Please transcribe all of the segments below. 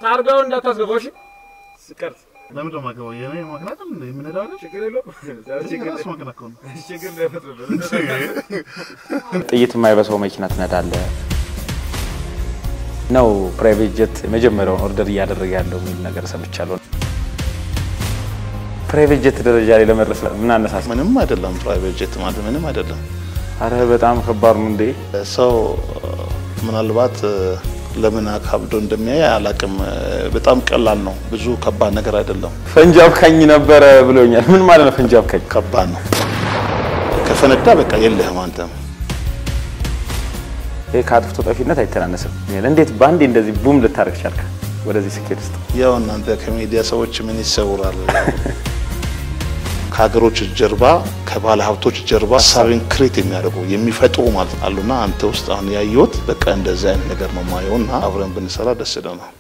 ታርጋውን እንዳታስገባው እሺ። ስቀርጽ ለምን ደሞ አገባው የኔ ማግናት እንደ የምንሄደው አይደል? ችግር የለውም። ችግር ራሱ ማግና እኮ ነው። ችግር እንዳይፈጥርብን። ጥይት የማይበሳው መኪና ትነዳለህ ነው ፕራይቬት ጀት የመጀመሪያውን ኦርደር እያደረገ ያለው የሚል ነገር ሰምቻለሁ። ፕራይቬት ጀት ደረጃ ላይ ለመድረስ ምን አነሳሳ? ምንም አይደለም። ፕራይቬት ጄት ማለት ምንም አይደለም። አረ በጣም ከባድ ነው እንዴ! ሰው ምናልባት ለምን አካብዶ እንደሚያይ አላቅም። በጣም ቀላል ነው። ብዙ ከባድ ነገር አይደለም። ፈንጂ አብካኝ ነበረ ብሎኛል። ምን ማለት ነው ፈንጂ አብካኝ? ከባድ ነው። ከፈነዳ በቃ የለህም አንተም። ይሄ ከአጥፍቶ ጠፊነት አይተናነስም። እንዴት በአንዴ እንደዚህ ቡም ልታደርግ ቻልክ ወደዚህ ስኬት ውስጥ? ያው እናንተ ከሚዲያ ሰዎች ምን ይሰውራል? ከሀገሮች ጀርባ ከባለ ሀብቶች ጀርባ ሀሳብን ክሬት የሚያደርጉ የሚፈጥሩ ማለት አሉና አንተ ውስጥ አሁን ያየሁት በቃ እንደዚህ አይነት ነገር ነው ማየውና አብረን ብንሰራ ደስ ይለናል።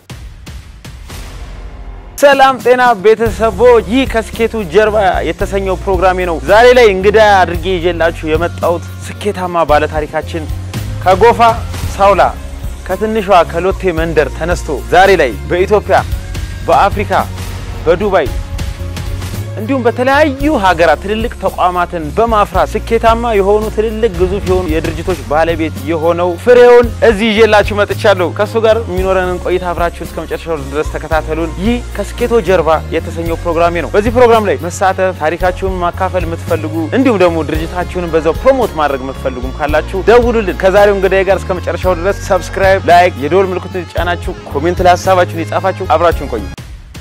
ሰላም ጤና ቤተሰቦች፣ ይህ ከስኬቱ ጀርባ የተሰኘው ፕሮግራሜ ነው። ዛሬ ላይ እንግዳ አድርጌ ይዤላችሁ የመጣሁት ስኬታማ ባለታሪካችን ከጎፋ ሳውላ ከትንሿ ከሎቴ መንደር ተነስቶ ዛሬ ላይ በኢትዮጵያ፣ በአፍሪካ፣ በዱባይ እንዲሁም በተለያዩ ሀገራት ትልልቅ ተቋማትን በማፍራት ስኬታማ የሆኑ ትልልቅ ግዙፍ የሆኑ የድርጅቶች ባለቤት የሆነው ፍሬውን እዚህ ይዤላችሁ መጥቻለሁ። ከእሱ ጋር የሚኖረንን ቆይታ አብራችሁ እስከ መጨረሻው ድረስ ተከታተሉን። ይህ ከስኬቶ ጀርባ የተሰኘው ፕሮግራሜ ነው። በዚህ ፕሮግራም ላይ መሳተፍ፣ ታሪካችሁን ማካፈል የምትፈልጉ እንዲሁም ደግሞ ድርጅታችሁንም በዛው ፕሮሞት ማድረግ የምትፈልጉም ካላችሁ ደውሉልን። ከዛሬው እንግዳዬ ጋር እስከ መጨረሻው ድረስ ሰብስክራይብ፣ ላይክ፣ የደወል ምልክቱን የተጫናችሁ ኮሜንት ላይ ሀሳባችሁን የጻፋችሁ አብራችሁን ቆዩ።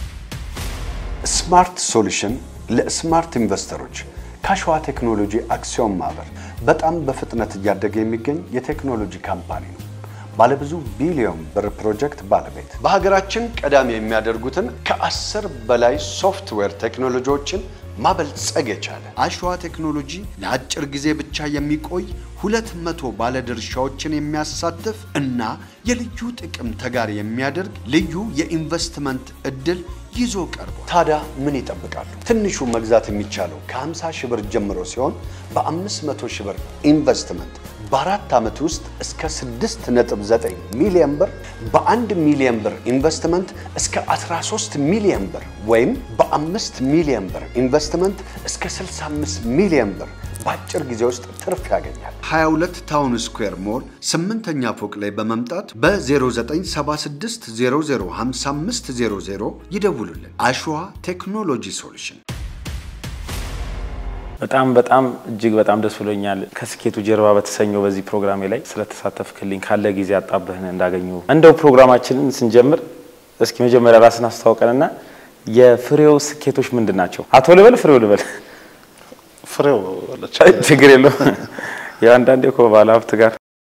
ስማርት ሶሉሽን ለስማርት ኢንቨስተሮች ከአሸዋ ቴክኖሎጂ አክሲዮን ማህበር በጣም በፍጥነት እያደገ የሚገኝ የቴክኖሎጂ ካምፓኒ ነው። ባለብዙ ቢሊዮን ብር ፕሮጀክት ባለቤት በሀገራችን ቀዳሚ የሚያደርጉትን ከአስር በላይ ሶፍትዌር ቴክኖሎጂዎችን ማበልጸግ የቻለ አሸዋ ቴክኖሎጂ ለአጭር ጊዜ ብቻ የሚቆይ ሁለት መቶ ባለድርሻዎችን የሚያሳትፍ እና የልዩ ጥቅም ተጋሪ የሚያደርግ ልዩ የኢንቨስትመንት እድል ይዞ ቀርቧል። ታዲያ ምን ይጠብቃሉ? ትንሹ መግዛት የሚቻለው ከ50 ሺህ ብር ጀምሮ ሲሆን በ500 ሺህ ብር ኢንቨስትመንት በአራት ዓመት ውስጥ እስከ 6.9 ሚሊዮን ብር፣ በአንድ ሚሊዮን ብር ኢንቨስትመንት እስከ 13 ሚሊዮን ብር ወይም በአምስት ሚሊዮን ብር ኢንቨስትመንት እስከ 65 ሚሊዮን ብር በአጭር ጊዜ ውስጥ ትርፍ ያገኛል። 22 ታውን ስኩዌር ሞል ስምንተኛ ፎቅ ላይ በመምጣት በ0976 005500 ይደውሉልን። አሸዋ ቴክኖሎጂ ሶሉሽን በጣም በጣም እጅግ በጣም ደስ ብሎኛል። ከስኬቱ ጀርባ በተሰኘው በዚህ ፕሮግራሜ ላይ ስለተሳተፍክልኝ ካለ ጊዜ አጣብህን እንዳገኙ እንደው ፕሮግራማችንን ስንጀምር እስኪ መጀመሪያ ራስን አስተዋውቀንና የፍሬው ስኬቶች ምንድን ናቸው? አቶ ልበል ፍሬው ልበል? ፍሬው ችግር የለውም። ያው አንዳንዴ እኮ ባለ ሀብት ጋር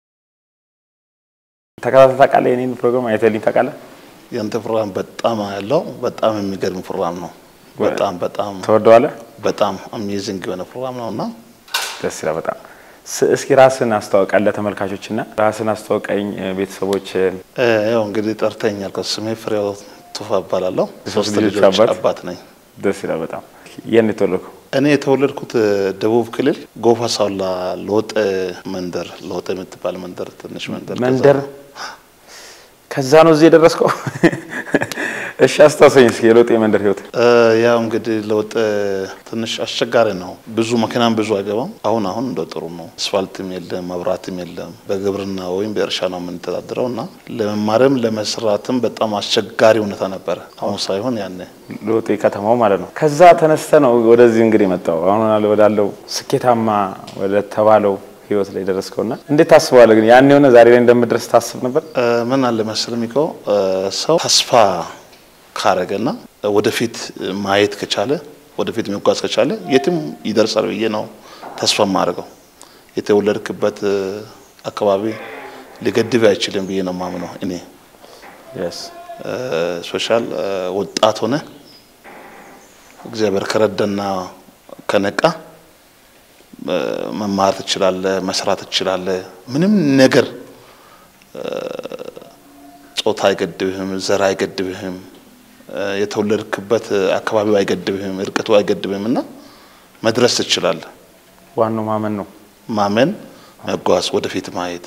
ተከታታይ ታውቃለህ? የኔን ፕሮግራም አይተልኝ ታውቃለህ? ያንተ ፕሮግራም በጣም ያለው በጣም የሚገርም ፕሮግራም ነው። በጣም በጣም ተወደዋለህ? በጣም አሜዚንግ የሆነ ፕሮግራም ነው እና ደስ ይላል በጣም። ስ- እስኪ ራስን አስተዋውቃለህ ለተመልካቾችና ራስን አስተዋውቀኝ ቤተሰቦች ያው እንግዲህ ጠርተኛል። ስሜ ፍሬው ቱፋ እባላለሁ። የሶስት ሶስት ልጆች ልጆች አባት። አባት ነኝ። ደስ ይላል በጣም። የት ነው የተወለድከው? እኔ የተወለድኩት ደቡብ ክልል ጎፋ ሳውላ ለወጠ መንደር ለወጠ የምትባል መንደር ትንሽ መንደር ከዛ መንደር ነው። ከዛ ነው እዚህ የደረስከው? እሺ አስታውሰኝ እስኪ የለውጥ የመንደር ህይወት። እ ያው እንግዲህ ለወጠ ትንሽ አስቸጋሪ ነው። ብዙ መኪናም ብዙ አይገባም። አሁን አሁን እንደ ጥሩ ነው። አስፋልትም የለም፣ መብራትም የለም። በግብርና ወይም በእርሻ ነው የምንተዳድረው እና ለመማርም ለመስራትም በጣም አስቸጋሪ ሁኔታ ነበረ። አሁን ሳይሆን ያኔ ለውጥ ከተማው ማለት ነው። ከዛ ተነስተ ነው ወደዚህ እንግዲህ መጣው አሁን አለ ወዳለው ስኬታማ ወደ ተባለው ህይወት ላይ ደረስከውና እንዴት ታስበዋለህ? ግን ያን የሆነ ዛሬ ላይ እንደምድረስ ታስብ ነበር? እ ምን አለ መሰለህ ሚኮ እ ሰው ተስፋ ካረገና ወደፊት ማየት ከቻለ ወደፊት መጓዝ ከቻለ የትም ይደርሳል ብዬ ነው ተስፋ የማደርገው። የተወለድክበት እ አካባቢ ሊገድብ አይችልም ብዬ ነው የማምነው እኔ። yes ሶሻል ወጣት ሆነ እግዚአብሔር ከረዳና ከነቃ እ መማር ትችላለህ፣ መስራት ትችላለህ። ምንም ነገር እ ጾታ አይገድብህም፣ ዘር አይገድብህም፣ እ የተወለድክበት አካባቢው አይገድብህም፣ እርቀቱ አይገድብህም እና መድረስ ትችላለህ። ዋናው ማመን ነው። ማመን፣ መጓዝ፣ ወደፊት ማየት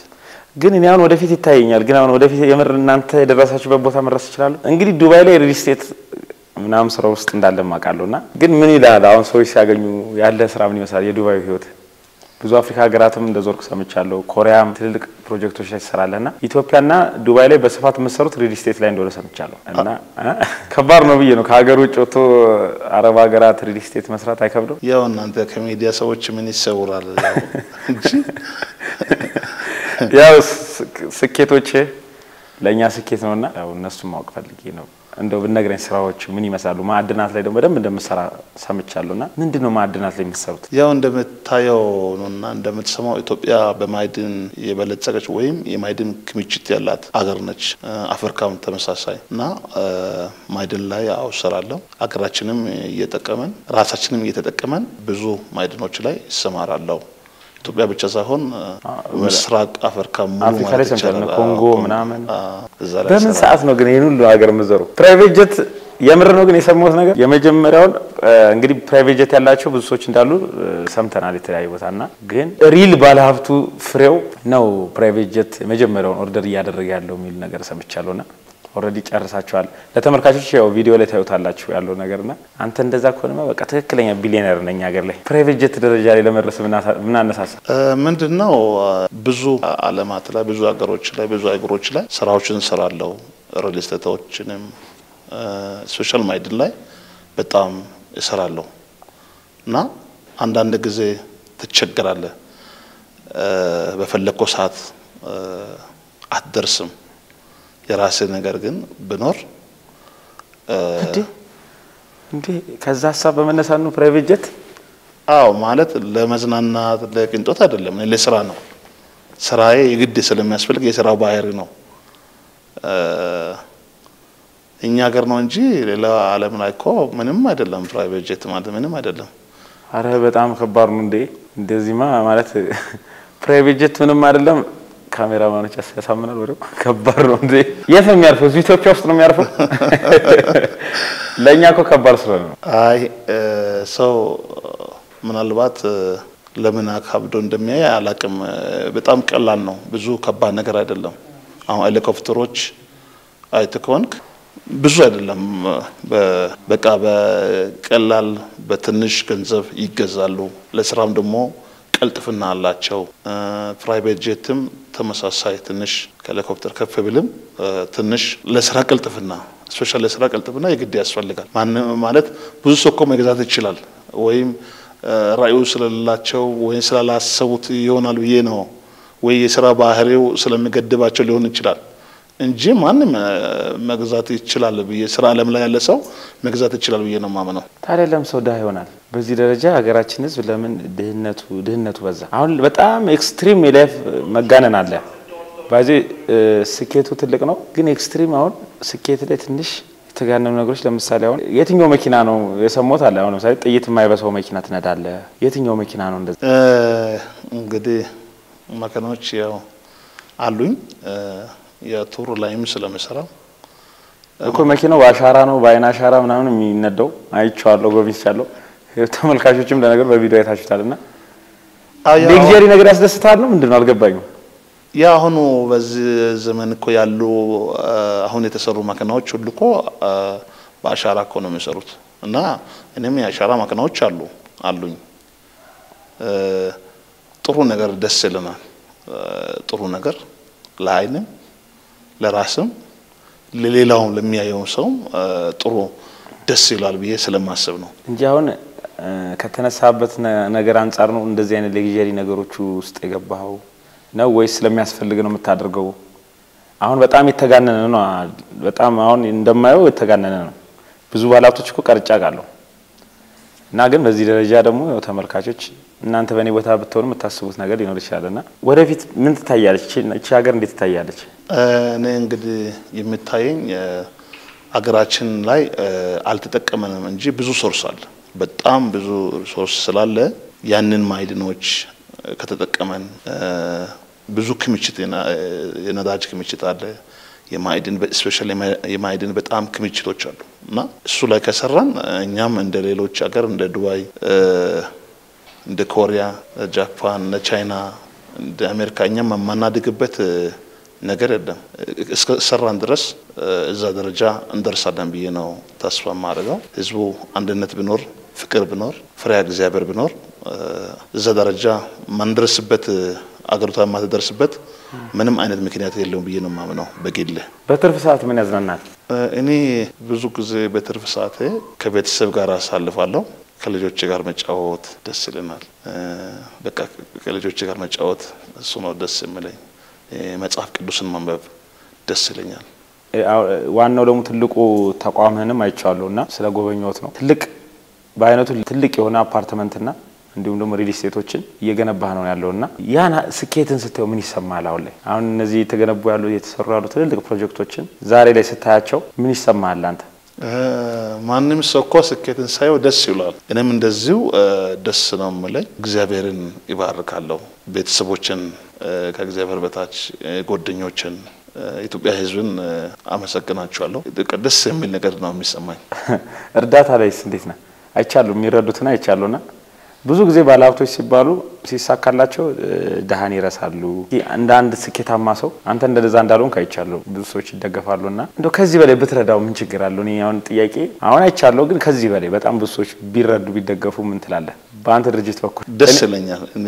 ግን እኔ አሁን ወደፊት ይታየኛል። ግን አሁን ወደፊት የምር እናንተ የደረሳችሁበት ቦታ መድረስ ይችላሉ። እንግዲህ ዱባይ ላይ ሪል ስቴት ምናምን ስራ ውስጥ እንዳለ ማውቃለሁ። እና ግን ምን ይላል አሁን ሰዎች ሲያገኙ ያለ ስራ ምን ይመስላል? የዱባይ ህይወት ብዙ አፍሪካ ሀገራትም እንደ ዞርክ ሰምቻለሁ። ኮሪያም ትልልቅ ፕሮጀክቶች ላይ ትሰራለህ እና ኢትዮጵያና ዱባይ ላይ በስፋት የምትሰሩት ሪል ስቴት ላይ እንደሆነ ሰምቻለሁ። እና እ ከባድ ነው ብዬ ነው ከሀገር ውጭ ወጥቶ አረብ ሀገራት ሪል ስቴት መስራት አይከብደው? ያው እናንተ ከሚዲያ ሰዎች ምን ይሰውራል ያው እንጂ ያው ስኬቶች ለእኛ ስኬት ነውና ያው እነሱን ማወቅ ፈልጌ ነው። እንደው ብነግረኝ ስራዎች ምን ይመስላሉ? ማዕድናት ላይ ደግሞ በደንብ እንደምትሰራ ሰምቻለሁና ምንድን ነው ማዕድናት ላይ የምትሰሩት? ያው እንደምታየው ነውና እንደምትሰማው ኢትዮጵያ በማዕድን የበለጸገች ወይም የማዕድን ክምችት ያላት አገር ነች። አፍሪካም ተመሳሳይ እና ማዕድን ላይ ያው እሰራለሁ። አገራችንም እየጠቀመን ራሳችንም እየተጠቀመን ብዙ ማዕድኖች ላይ ይሰማራለሁ። ኢትዮጵያ ብቻ ሳይሆን ምስራቅ አፍሪካ ሙሉ አፍሪካ ላይ ማለት ሰምቻለሁ፣ ይቻላል። ኮንጎ አዎ፣ ምናምን። አዎ፣ እዛ ላይ በምን እሰራለሁ። ሰዓት ነው ግን ይህን ሁሉ ሀገር የምትዞሩ? ፕራይቬት ጀት የምር ነው ግን የሰማሁት ነገር የመጀመሪያውን እ፣ እንግዲህ ፕራይቬት ጀት ያላቸው ብዙ ሰዎች እንዳሉ እ፣ ሰምተናል የተለያዩ ቦታ እና ግን ሪል ባለሀብቱ ፍሬው ነው ፕራይቬት ጀት የመጀመሪያውን ኦርደር እያደረገ ያለው የሚል ነገር ሰምቻለሁ ና ኦልሬዲ ጨርሳችኋል። ለተመልካቾች ያው ቪዲዮ ላይ ታዩታላችሁ ያለው ነገር ና አንተ እንደዛ ከሆነማ በቃ ትክክለኛ ቢሊዮነር ነኝ ሀገር ላይ ፕራይቬት ጀት ደረጃ ላይ ለመድረስ ምን አነሳሳ? ምንድን ነው ብዙ አለማት ላይ ብዙ ሀገሮች ላይ ብዙ አገሮች ላይ ስራዎችን እንሰራለሁ። ሪል ስቴቶችንም ስፔሻል ማዕድን ላይ በጣም እሰራለሁ እና አንዳንድ ጊዜ ትቸገራለህ። በፈለግከው ሰዓት አትደርስም። የራስህ ነገር ግን ብኖር እንዴ እንዴ ከዛ ሀሳብ በመነሳት ነው ፕራይቬት ጀት አዎ ማለት ለመዝናናት ለቅንጦት አይደለም፣ እኔ ለስራ ነው። ስራዬ የግድ ስለሚያስፈልግ የስራው ባህሪ ነው። እኛ ሀገር ነው እንጂ ሌላ ዓለም ላይ እኮ ምንም አይደለም። ፕራይቬት ጄት ማለት ምንም አይደለም። አረ በጣም ከባድ ነው እንዴ! እንደዚህማ ማለት ፕራይቬት ጀት ምንም አይደለም። ካሜራማኖች ያሳምናል። ወደ ከባድ ነው እንዴ! የት ነው የሚያርፈው? እዚሁ ኢትዮጵያ ውስጥ ነው የሚያርፈው? ለእኛ እኮ ከባድ ስለሆነ ነው። አይ ሰው ምናልባት ለምን አካብዶ እንደሚያይ አላቅም። በጣም ቀላል ነው። ብዙ ከባድ ነገር አይደለም። አሁን ሄሊኮፕተሮች አይተህ ከሆንክ ብዙ አይደለም። በቃ በቀላል በትንሽ ገንዘብ ይገዛሉ። ለስራም ደግሞ ቀልጥፍና አላቸው። ፕራይቬት ጄትም ተመሳሳይ ትንሽ ከሄሊኮፕተር ከፍ ብልም ትንሽ ለስራ ቀልጥፍና ስፔሻል ለስራ ቀልጥፍና የግድ ያስፈልጋል። ማለት ብዙ ሰው እኮ መግዛት ይችላል ወይም ራዕዩ ስለሌላቸው ወይም ስላላሰቡት ይሆናል ብዬ ነው ወይ የስራ ባህሪው ስለሚገድባቸው ሊሆን ይችላል እንጂ ማንም መግዛት ይችላል ብዬ ስራ ዓለም ላይ ያለ ሰው መግዛት ይችላል ብዬ ነው ማምነው። ታዲያ ለምን ሰው ድሀ ይሆናል? በዚህ ደረጃ ሀገራችን ሕዝብ ለምን ድህነቱ ድህነቱ በዛ? አሁን በጣም ኤክስትሪም የላይፍ መጋነን አለ። ባዜ ስኬቱ ትልቅ ነው፣ ግን ኤክስትሪም አሁን ስኬት ላይ ትንሽ የተጋነኑ ነገሮች ለምሳሌ አሁን የትኛው መኪና ነው የሰሞት አለ። አሁን ለምሳሌ ጥይት የማይበሳው መኪና ትነዳለ። የትኛው መኪና ነው እንደዛ? እንግዲህ መኪናዎች ያው አሉኝ የቱር ላይም ስለምሰራው እኮ መኪናው በአሻራ ነው በአይን አሻራ ምናምን የሚነዳው አይቼዋለሁ፣ ጎብኝቻለሁ። ተመልካቾችም ለነገር በቪዲዮ አይታችሁታል። እና ሌግዠሪ ነገር ያስደስታል ነው ምንድን ነው አልገባኝም። ያ አሁኑ በዚህ ዘመን እኮ ያሉ አሁን የተሰሩ መኪናዎች ሁሉ እኮ በአሻራ እኮ ነው የሚሰሩት። እና እኔም የአሻራ መኪናዎች አሉ አሉኝ። ጥሩ ነገር ደስ ይለናል። ጥሩ ነገር ለአይንም ለራስም ለሌላውም ለሚያየው ሰውም ጥሩ ደስ ይላል ብዬ ስለማስብ ነው እንጂ አሁን ከተነሳበት ነገር አንጻር ነው እንደዚህ አይነት ሌግዠሪ ነገሮቹ ውስጥ የገባኸው ነው ወይስ ስለሚያስፈልግ ነው የምታደርገው? አሁን በጣም የተጋነነ ነው። በጣም አሁን እንደማየው የተጋነነ ነው። ብዙ ባለሀብቶች እኮ ቀርጫ ቃለሁ እና ግን በዚህ ደረጃ ደግሞ ያው ተመልካቾች እናንተ በእኔ ቦታ ብትሆኑ የምታስቡት ነገር ሊኖር ይችላል እና ወደፊት ምን ትታያለች? እቺ ሀገር እንዴት ትታያለች? እኔ እንግዲህ የምታየኝ አገራችን ላይ አልተጠቀመንም እንጂ ብዙ ሶርስ አለ። በጣም ብዙ ሶርስ ስላለ ያንን ማዕድኖች ከተጠቀመን ብዙ ክምችት የነዳጅ ክምችት አለ። የማዕድን ስፔሻል የማዕድን በጣም ክምችቶች አሉ እና እሱ ላይ ከሰራን እኛም እንደ ሌሎች ሀገር እንደ ዱባይ፣ እንደ ኮሪያ፣ ጃፓን፣ እነ ቻይና እንደ አሜሪካ እኛም የማናድግበት ነገር የለም። እስከ ሰራን ድረስ እዛ ደረጃ እንደርሳለን ብዬ ነው ተስፋ የማደርገው። ህዝቡ አንድነት ቢኖር፣ ፍቅር ቢኖር፣ ፍሬያ እግዚአብሔር ቢኖር እዛ ደረጃ ማንደርስበት አገሪቷ የማትደርስበት ምንም አይነት ምክንያት የለውም ብዬ ነው የማምነው በግሌ። በትርፍ ሰዓት ምን ያዝናናል? እኔ ብዙ ጊዜ በትርፍ ሰዓቴ ከቤተሰብ ጋር አሳልፋለሁ። ከልጆች ጋር መጫወት ደስ ይለናል። በቃ ከልጆች ጋር መጫወት እሱ ነው ደስ የሚለኝ። መጽሐፍ ቅዱስን ማንበብ ደስ ይለኛል። ዋናው ደግሞ ትልቁ ተቋምህንም አይቼዋለሁ እና ስለ ጎበኘሁት ነው። ትልቅ በአይነቱ ትልቅ የሆነ አፓርትመንትና እንዲሁም ደግሞ ሪል ስቴቶችን እየገነባህ ነው ያለው እና ያን ስኬትን ስታየው ምን ይሰማል? አሁን ላይ አሁን እነዚህ የተገነቡ ያሉ የተሰሩ ያሉ ትልልቅ ፕሮጀክቶችን ዛሬ ላይ ስታያቸው ምን ይሰማል አንተ? ማንም ሰው እኮ ስኬትን ሳየው ደስ ይሏል። እኔም እንደዚሁ ደስ ነው የምለኝ። እግዚአብሔርን ይባርካለሁ። ቤተሰቦችን ከእግዚአብሔር በታች ጓደኞችን፣ ኢትዮጵያ ሕዝብን አመሰግናቸዋለሁ። ደስ የሚል ነገር ነው የሚሰማኝ። እርዳታ ላይስ እንዴት ነህ? አይቻሉ የሚረዱትን አይቻሉና ብዙ ጊዜ ባለሀብቶች ሲባሉ ሲሳካላቸው ድሃን ይረሳሉ። እንደ አንድ ስኬታማ ሰው አንተ እንደዛ እንዳልሆንክ አይቻለሁ። ብዙ ሰዎች ይደገፋሉ እና እንደው ከዚህ በላይ ብትረዳው ምን ችግር አለው? እኔ አሁን ጥያቄ አሁን አይቻለሁ፣ ግን ከዚህ በላይ በጣም ብዙ ሰዎች ቢረዱ ቢደገፉ ምን ትላለህ? በአንተ ድርጅት በኩል ደስ ይለኛል። እኔ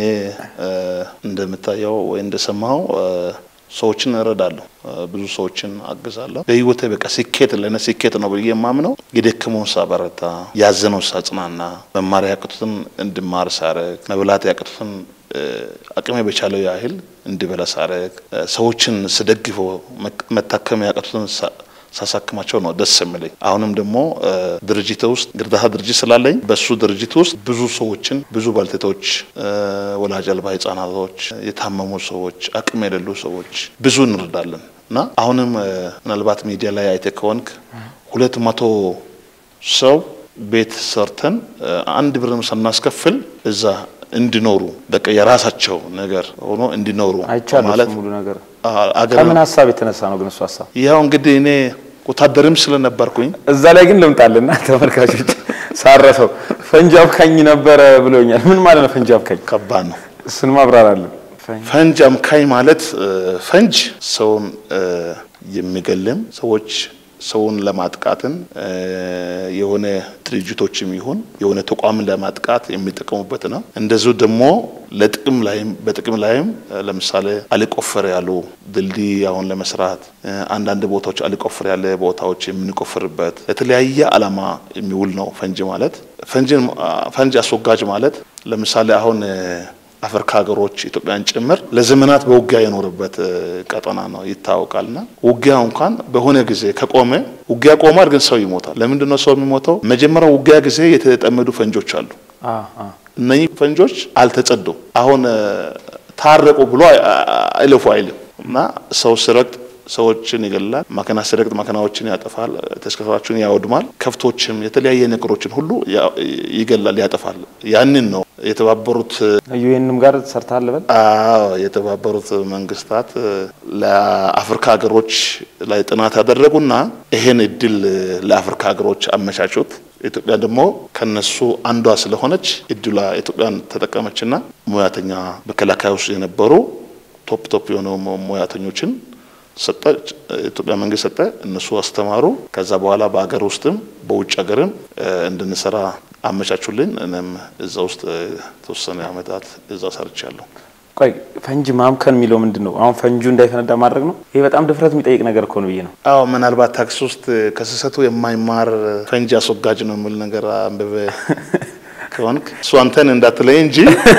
እንደምታየው ወይ እንደሰማው ሰዎችን እረዳለሁ፣ ብዙ ሰዎችን አግዛለሁ። በህይወቴ በቃ ስኬት ለእኔ ስኬት ነው ብዬ የማምነው የደከመውን ሳበረታ፣ ያዘነውን ሳጽናና፣ መማር ያቅቱትን እንድማር ሳረግ፣ መብላት ያቅቱትን አቅሜ በቻለው ያህል እንዲበላ ሳረግ፣ ሰዎችን ስደግፎ መታከም ያቅቱትን ሳሳክማቸው ነው ደስ የሚለኝ። አሁንም ደግሞ ድርጅት ውስጥ እርዳታ ድርጅት ስላለኝ በሱ ድርጅት ውስጥ ብዙ ሰዎችን ብዙ ባልቴቶች፣ ወላጅ አልባ ህጻናቶች፣ የታመሙ ሰዎች፣ አቅም የሌሉ ሰዎች ብዙ እንረዳለን እና አሁንም ምናልባት ሚዲያ ላይ አይተ ከሆንክ ሁለት መቶ ሰው ቤት ሰርተን አንድ ብርም ሳናስከፍል እዛ እንዲኖሩ በቃ የራሳቸው ነገር ሆኖ እንዲኖሩ አይቻለሁ። ሙሉ ነገር አገር ከምን ሀሳብ የተነሳ ነው ግን እሱ ሀሳብ? ያው እንግዲህ እኔ ወታደርም ስለነበርኩኝ እዛ ላይ ግን ልምጣልና ተመልካቾች ሳረሰው ፈንጂ አብካኝ ነበረ ብሎኛል። ምን ማለት ነው ፈንጂ አብካኝ? ከባድ ነው። እሱን ማብራራለን። ፈንጅ አምካኝ ማለት ፈንጅ ሰውን የሚገልም ሰዎች ሰውን ለማጥቃትን የሆነ ድርጅቶችም ይሁን የሆነ ተቋምን ለማጥቃት የሚጠቀሙበት ነው። እንደዚሁ ደግሞ ለጥቅም ላይም በጥቅም ላይም ለምሳሌ አልቆፈር ያሉ ድልድይ አሁን ለመስራት አንዳንድ ቦታዎች አልቆፈር ያለ ቦታዎች የምንቆፍርበት ለተለያየ ዓላማ የሚውል ነው ፈንጅ ማለት። ፈንጅ አስወጋጅ ማለት ለምሳሌ አሁን አፍሪካ ሀገሮች ኢትዮጵያን ጭምር ለዘመናት በውጊያ የኖረበት ቀጠና ነው ይታወቃልና ውጊያ እንኳን በሆነ ጊዜ ከቆመ ውጊያ ቆሟል፣ ግን ሰው ይሞታል። ለምንድን ነው ሰው የሚሞተው? መጀመሪያ ውጊያ ጊዜ የተጠመዱ ፈንጆች አሉ። እነኚህ ፈንጆች አልተጸዱም። አሁን ታረቁ ብሎ አይለፉ አይልም እና ሰው ሲረግጥ ሰዎችን ይገላል። መኪና ሲረግጥ መኪናዎችን ያጠፋል፣ ተሽከርካሪዎችን ያወድማል። ከብቶችም የተለያየ ነገሮችን ሁሉ ይገላል፣ ያጠፋል። ያንን ነው የተባበሩት ዩኤንም ጋር ሰርተሃል በል አዎ የተባበሩት መንግስታት ለአፍሪካ ሀገሮች ላይ ጥናት ያደረጉና ይሄን እድል ለአፍሪካ ሀገሮች አመቻቹት። ኢትዮጵያ ደግሞ ከነሱ አንዷ ስለሆነች እድሏ ኢትዮጵያን ተጠቀመችና ሙያተኛ መከላከያ ውስጥ የነበሩ ቶፕ ቶፕ የሆኑ ሙያተኞችን ሰጠ። ኢትዮጵያ መንግስት ሰጠ። እነሱ አስተማሩ። ከዛ በኋላ በሀገር ውስጥም በውጭ ሀገርም እንድንሰራ አመቻቹልን። እኔም እዛ ውስጥ የተወሰነ አመታት እዛ ሰርቻለሁ። ቆይ ፈንጂ ማምከን የሚለው ምንድን ነው? አሁን ፈንጁ እንዳይፈነዳ ማድረግ ነው? ይሄ በጣም ድፍረት የሚጠይቅ ነገር እኮ ነው ብዬ ነው። አዎ ምናልባት ታክሲ ውስጥ ከስህተቱ የማይማር ፈንጂ አስወጋጅ ነው የሚል ነገር አንብበ ከሆንክ እሱ አንተን እንዳትለይ እንጂ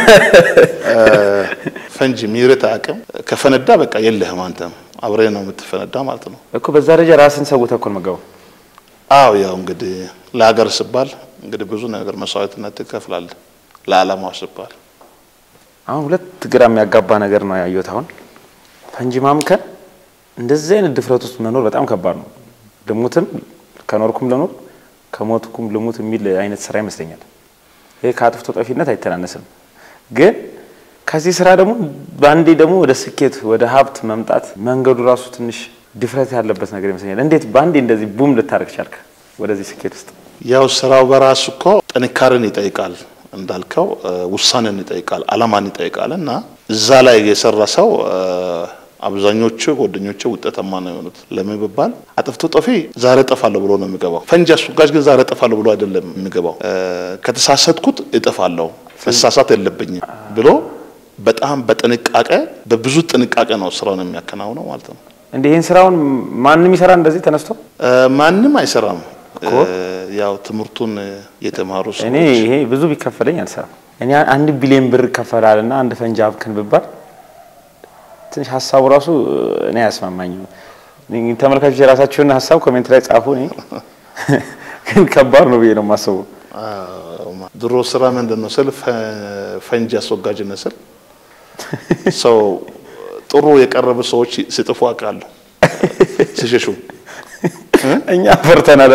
ፈንጂ ሚርት አቅም ከፈነዳ በቃ የለህም አንተም አብሬ ነው የምትፈነዳ ማለት ነው እኮ በዛ ደረጃ ራስን ሰውተህ እኮ ነው የምትገባው። አዎ ያው እንግዲህ ለሀገር ስባል እንግዲህ ብዙ ነገር መስዋዕትነት ትከፍላለህ ለዓላማው ስባል። አሁን ሁለት ግራ የሚያጋባ ነገር ነው ያየሁት። አሁን ፈንጂ ማምከን እንደዚህ አይነት ድፍረት ውስጥ መኖር በጣም ከባድ ነው። ልሙትም ከኖርኩም ልኖር ከሞትኩም ልሙት የሚል አይነት ስራ ይመስለኛል። ይሄ ከአጥፍቶ ጠፊነት አይተናነስም። ግን ከዚህ ስራ ደግሞ በአንዴ ደግሞ ወደ ስኬት ወደ ሀብት መምጣት መንገዱ ራሱ ትንሽ ድፍረት ያለበት ነገር ይመስለኛል። እንዴት በአንዴ እንደዚህ ቡም ልታደርግ ቻልክ ወደዚህ ስኬት ውስጥ? ያው ስራው በራሱ እኮ ጥንካሬን ይጠይቃል እንዳልከው ውሳኔን ይጠይቃል፣ አላማን ይጠይቃል እና እዛ ላይ የሰራ ሰው አብዛኞቹ ጓደኞቹ ውጤታማ ነው የሆኑት። ለምን ቢባል አጥፍቶ ጠፊ ዛሬ እጠፋለሁ ብሎ ነው የሚገባው። ፈንጂ አስወጋጅ ግን ዛሬ እጠፋለሁ ብሎ አይደለም የሚገባው። ከተሳሳትኩት እጠፋለሁ መሳሳት የለብኝም ብሎ በጣም በጥንቃቄ በብዙ ጥንቃቄ ነው ስራውን የሚያከናውነው ማለት ነው። እንደ ይህን ስራውን ማንም ይሰራ እንደዚህ ተነስቶ ማንም አይሰራም። ያው ትምህርቱን የተማሩ ሰዎች እኔ ይሄ ብዙ ቢከፈለኝ አልሰራም። እኔ አንድ ቢሊዮን ብር ይከፈላል እና አንድ ፈንጂ አብክን ብባል ትንሽ ሀሳቡ ራሱ እኔ አያስማማኝም። ተመልካቾች የራሳቸውን ሀሳብ ኮሜንት ላይ ጻፉ። እኔ ግን ከባድ ነው ብዬ ነው የማስበው። ድሮ ስራ ምንድን ነው ስል ፈንጂ አስወጋጅነት ስል ሰው ጥሩ የቀረቡ ሰዎች ሲጥፉ አውቃለሁ ሲሸሹ እኛ ፈርተናል።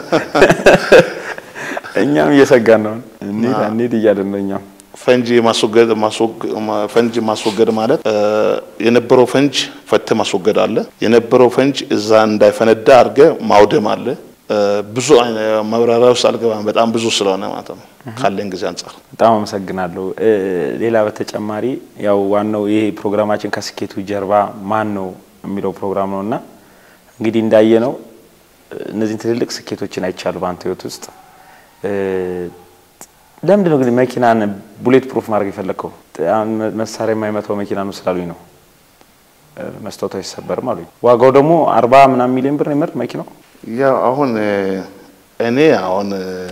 እኛም እየሰጋን ነው። እንሂድ እንሂድ እያለን ነው እኛም ፈንጂ ማስወገድ ፈንጂ ማስወገድ ማለት የነበረው ፈንጅ ፈት ማስወገድ አለ። የነበረው ፈንጅ እዛ እንዳይፈነዳ አድርገ ማውደም አለ። ብዙ ማብራሪያ ውስጥ አልገባም፣ በጣም ብዙ ስለሆነ ማለት ነው ካለን ጊዜ አንጻር። በጣም አመሰግናለሁ። ሌላ በተጨማሪ ያው ዋናው ይሄ ፕሮግራማችን ከስኬቱ ጀርባ ማን ነው የሚለው ፕሮግራም ነው እና እንግዲህ እንዳየ ነው እነዚህን ትልልቅ ስኬቶችን አይቻሉ በአንተ ህይወት ውስጥ ለምንድን ነው እንግዲህ መኪናን ቡሌት ፕሩፍ ማድረግ የፈለግከው? መሳሪያ የማይመታው መኪና ነው ስላሉኝ ነው። መስታወቱ አይሰበርም አሉኝ። ዋጋው ደግሞ አርባ ምናምን ሚሊዮን ብር ነው የምር መኪናው። ያው አሁን እኔ አሁን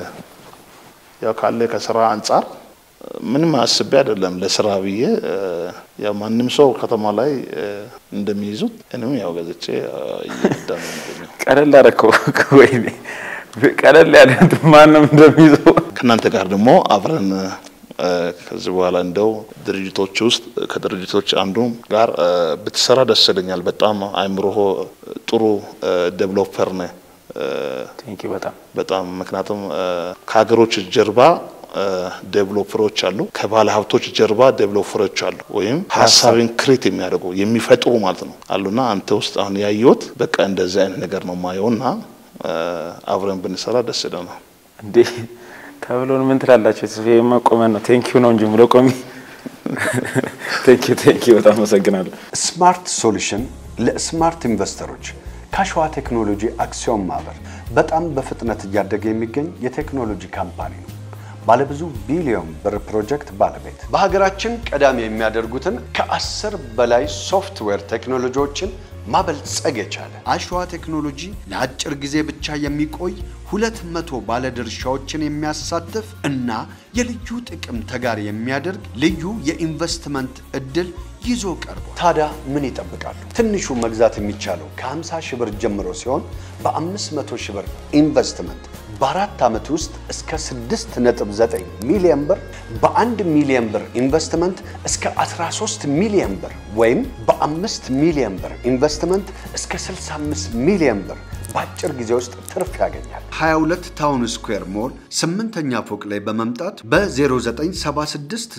ያው ካለ ከስራ አንጻር ምንም አስቤ አይደለም ለስራ ብዬ ያው ማንም ሰው ከተማ ላይ እንደሚይዙት እኔም ያው ገዝቼ እየነዳ ነው የሚገኘው። ቀለል አደረከው ወይ? ቀለል ያለ ማንም እንደሚይዘው ከእናንተ ጋር ደግሞ አብረን ከዚህ በኋላ እንደው ድርጅቶች ውስጥ ከድርጅቶች አንዱ ጋር ብትሰራ ደስ ይለኛል። በጣም አይምሮህ ጥሩ ዴቨሎፐር ነህ። ቴንኪው በጣም በጣም ምክንያቱም ከሀገሮች ጀርባ ዴቨሎፐሮች አሉ፣ ከባለ ሀብቶች ጀርባ ዴቨሎፐሮች አሉ፣ ወይም ሀሳብን ክሬት የሚያደርጉ የሚፈጥሩ ማለት ነው አሉና አንተ ውስጥ አሁን ያየሁት በቃ እንደዚህ አይነት ነገር ነው ማየውና አብረን ብንሰራ ደስ ይለናል። እንዴ ተብሎን ምን ትላላችሁ? መቆመን ነው ቴንኪው ነው እንጂ ብሎ ቆሚ። ቴንኪው ቴንኪው በጣም አመሰግናለሁ። ስማርት ሶሉሽን ለስማርት ኢንቨስተሮች ከአሸዋ ቴክኖሎጂ አክሲዮን ማህበር በጣም በፍጥነት እያደገ የሚገኝ የቴክኖሎጂ ካምፓኒ ነው። ባለብዙ ቢሊዮን ብር ፕሮጀክት ባለቤት በሀገራችን ቀዳሚ የሚያደርጉትን ከአስር በላይ ሶፍትዌር ቴክኖሎጂዎችን ማበልጸግ የቻለ አሸዋ ቴክኖሎጂ ለአጭር ጊዜ ብቻ የሚቆይ ሁለት መቶ ባለድርሻዎችን የሚያሳትፍ እና የልዩ ጥቅም ተጋሪ የሚያደርግ ልዩ የኢንቨስትመንት እድል ይዞ ቀርቧል። ታዲያ ምን ይጠብቃሉ? ትንሹ መግዛት የሚቻለው ከ50 ሺህ ብር ጀምሮ ሲሆን በ500 ሺህ ብር ኢንቨስትመንት በአራት ዓመት ውስጥ እስከ 6.9 ሚሊዮን ብር በአንድ ሚሊዮን ብር ኢንቨስትመንት እስከ 13 ሚሊዮን ብር ወይም በአምስት ሚሊዮን ብር ኢንቨስትመንት እስከ 65 ሚሊዮን ብር በአጭር ጊዜ ውስጥ ትርፍ ያገኛል። 22 ታውን ስኩዌር ሞል ስምንተኛ ፎቅ ላይ በመምጣት በ0976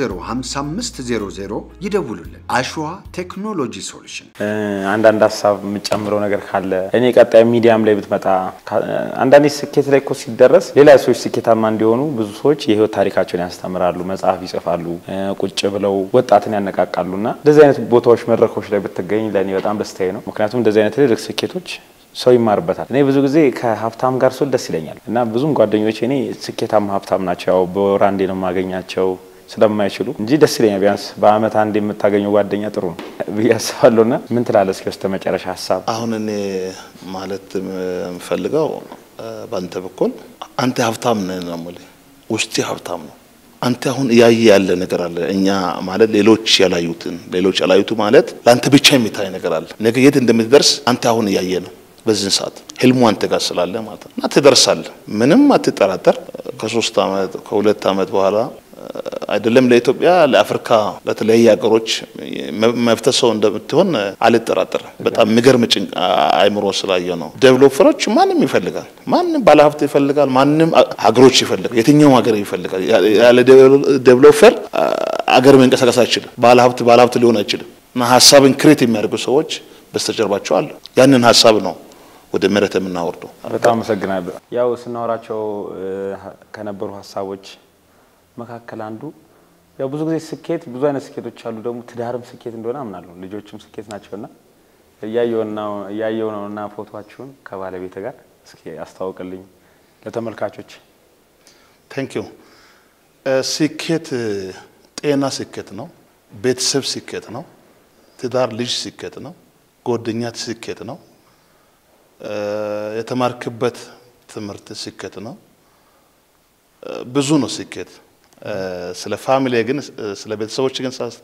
005500 ይደውሉልን። አሸዋ ቴክኖሎጂ ሶሉሽን አንዳንድ ሀሳብ የምጨምረው ነገር ካለ እኔ ቀጣይ ሚዲያም ላይ ብትመጣ አንዳንዴ ስኬት ላይ እኮ ሲደረስ ሌላ ሰዎች ስኬታማ እንዲሆኑ ብዙ ሰዎች የህይወት ታሪካቸውን ያስተምራሉ፣ መጽሐፍ ይጽፋሉ፣ ቁጭ ብለው ወጣትን ያነቃቃሉ። እና እንደዚህ አይነት ቦታዎች መድረኮች ላይ ብትገኝ ለእኔ በጣም ደስታዬ ነው። ምክንያቱም እንደዚህ አይነት ትልልቅ ስኬቶች ሰው ይማርበታል። እኔ ብዙ ጊዜ ከሀብታም ጋር ስል ደስ ይለኛል እና ብዙም ጓደኞች እኔ ስኬታማ ሀብታም ናቸው። ያው በወር አንዴ ነው የማገኛቸው ስለማይችሉ እንጂ ደስ ይለኛል። ቢያንስ በአመት አንድ የምታገኘው ጓደኛ ጥሩ ነው ብዬ አስባለሁ። እና ምን ትላለህ? እስኪ በስተ መጨረሻ ሀሳብ አሁን እኔ ማለት የምፈልገው በአንተ በኩል አንተ ሀብታም ነህ ነው የምልህ። ውስጤ ሀብታም ነው። አንተ አሁን እያየ ያለ ነገር አለ። እኛ ማለት ሌሎች ያላዩትን ሌሎች ያላዩቱ ማለት ለአንተ ብቻ የሚታይ ነገር አለ። ነገ የት እንደምትደርስ አንተ አሁን እያየ ነው። በዚህን ሰዓት ህልሙ አንተ ጋር ስላለ ማለት ነው እና ትደርሳለህ። ምንም አትጠራጠር። ከሶስት አመት ከሁለት አመት በኋላ አይደለም ለኢትዮጵያ፣ ለአፍሪካ፣ ለተለያዩ ሀገሮች መፍትሄ ሰው እንደምትሆን አልጠራጠርም። በጣም የሚገርም ጭንቅ አይምሮ ስላየ ነው። ዴቨሎፐሮች ማንም ይፈልጋል፣ ማንም ባለሀብት ይፈልጋል፣ ማንም ሀገሮች ይፈልጋል፣ የትኛውም ሀገር ይፈልጋል። ያለ ዴቨሎፐር አገር መንቀሳቀስ አይችልም። ባለሀብት ባለሀብት ሊሆን አይችልም። እና ሀሳብን ክሬት የሚያደርጉ ሰዎች በስተጀርባቸው አሉ። ያንን ሀሳብ ነው ወደ መሬት የምናወርደው። በጣም አመሰግናለሁ። ያው ስናወራቸው ከነበሩ ሀሳቦች መካከል አንዱ ያው ብዙ ጊዜ ስኬት ብዙ አይነት ስኬቶች አሉ። ደግሞ ትዳርም ስኬት እንደሆነ አምናለሁ። ልጆችም ስኬት ናቸውና እያየው ነው እና ፎቶችሁን ከባለቤት ጋር እስኪ አስተዋውቅልኝ ለተመልካቾች። ቴንክ ዩ። ስኬት ጤና ስኬት ነው። ቤተሰብ ስኬት ነው። ትዳር ልጅ ስኬት ነው። ጓደኛ ስኬት ነው። የተማርክበት ትምህርት ስኬት ነው። ብዙ ነው ስኬት። ስለ ፋሚሊ ግን ስለ ቤተሰቦች ግን ሳስ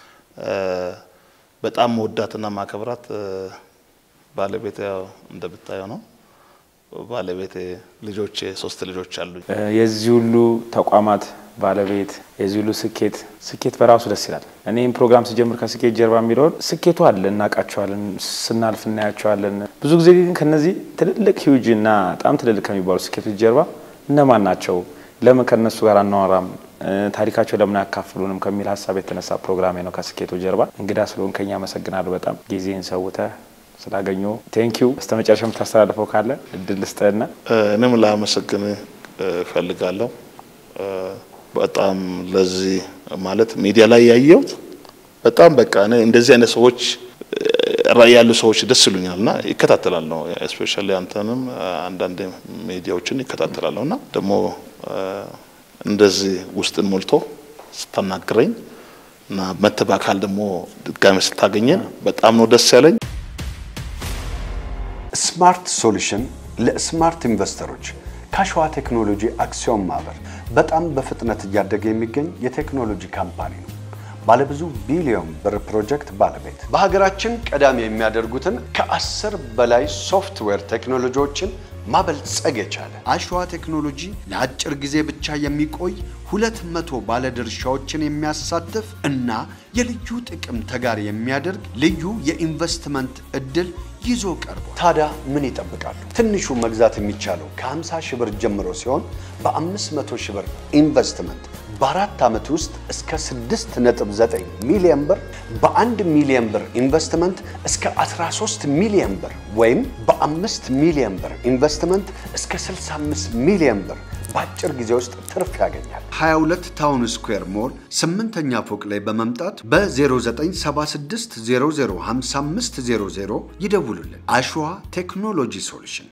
በጣም መወዳትና ማከብራት ባለቤት ያው እንደምታየው ነው። ባለቤት ልጆቼ ሶስት ልጆች አሉኝ። የዚህ ሁሉ ተቋማት ባለቤት የዚህ ሁሉ ስኬት ስኬት በራሱ ደስ ይላል። እኔም ፕሮግራም ስጀምር ከስኬት ጀርባ የሚለውን ስኬቱ አለ፣ እናውቃቸዋለን፣ ስናልፍ እናያቸዋለን። ብዙ ጊዜ ግን ከነዚህ ትልልቅ ሂውጅ እና በጣም ትልልቅ ከሚባሉ ስኬቶች ጀርባ እነማን ናቸው? ለምን ከነሱ ጋር አናወራም? ታሪካቸው ለምን አያካፍሉንም? ከሚል ሀሳብ የተነሳ ፕሮግራሜ ነው ከስኬቱ ጀርባ። እንግዳ ስለሆንከኝ አመሰግናለሁ በጣም ጊዜን ሰውተህ ስላገኘ ቴንኪዩ። በስተ መጨረሻ የምታስተላልፈው ካለ እድል ልስጥህና። እኔም ላመሰግን እፈልጋለሁ። በጣም ለዚህ ማለት ሚዲያ ላይ ያየሁት በጣም በቃ እኔ እንደዚህ አይነት ሰዎች ራዕይ ያሉ ሰዎች ደስ ይሉኛል እና ይከታተላለሁ። እስፔሻሊ አንተንም አንዳንድ ሚዲያዎችን ይከታተላለሁ እና ደግሞ እንደዚህ ውስጥን ሞልቶ ስታናግረኝ እና መተህ በአካል ደግሞ ድጋሚ ስታገኘን በጣም ነው ደስ ያለኝ። ስማርት ሶሉሽን ለስማርት ኢንቨስተሮች ከሸዋ ቴክኖሎጂ አክሲዮን ማህበር በጣም በፍጥነት እያደገ የሚገኝ የቴክኖሎጂ ካምፓኒ ነው። ባለብዙ ቢሊዮን ብር ፕሮጀክት ባለቤት በሀገራችን ቀዳሚ የሚያደርጉትን ከአስር በላይ ሶፍትዌር ቴክኖሎጂዎችን ማበልጸግ የቻለ አሸዋ ቴክኖሎጂ ለአጭር ጊዜ ብቻ የሚቆይ ሁለት መቶ ባለድርሻዎችን የሚያሳትፍ እና የልዩ ጥቅም ተጋሪ የሚያደርግ ልዩ የኢንቨስትመንት እድል ይዞ ቀርቧል። ታዲያ ምን ይጠብቃሉ? ትንሹ መግዛት የሚቻለው ከ50 ሺህ ብር ጀምሮ ሲሆን በ500 ሺህ ብር ኢንቨስትመንት በአራት ዓመት ውስጥ እስከ 6.9 ሚሊዮን ብር በአንድ ሚሊዮን ብር ኢንቨስትመንት እስከ 13 ሚሊዮን ብር ወይም በ5 ሚሊዮን ብር ኢንቨስትመንት እስከ 65 ሚሊዮን ብር በአጭር ጊዜ ውስጥ ትርፍ ያገኛል። 22 ታውን ስኩዌር ሞል ስምንተኛ ፎቅ ላይ በመምጣት በ0976 005500 ይደውሉልን። አሸዋ ቴክኖሎጂ ሶሉሽን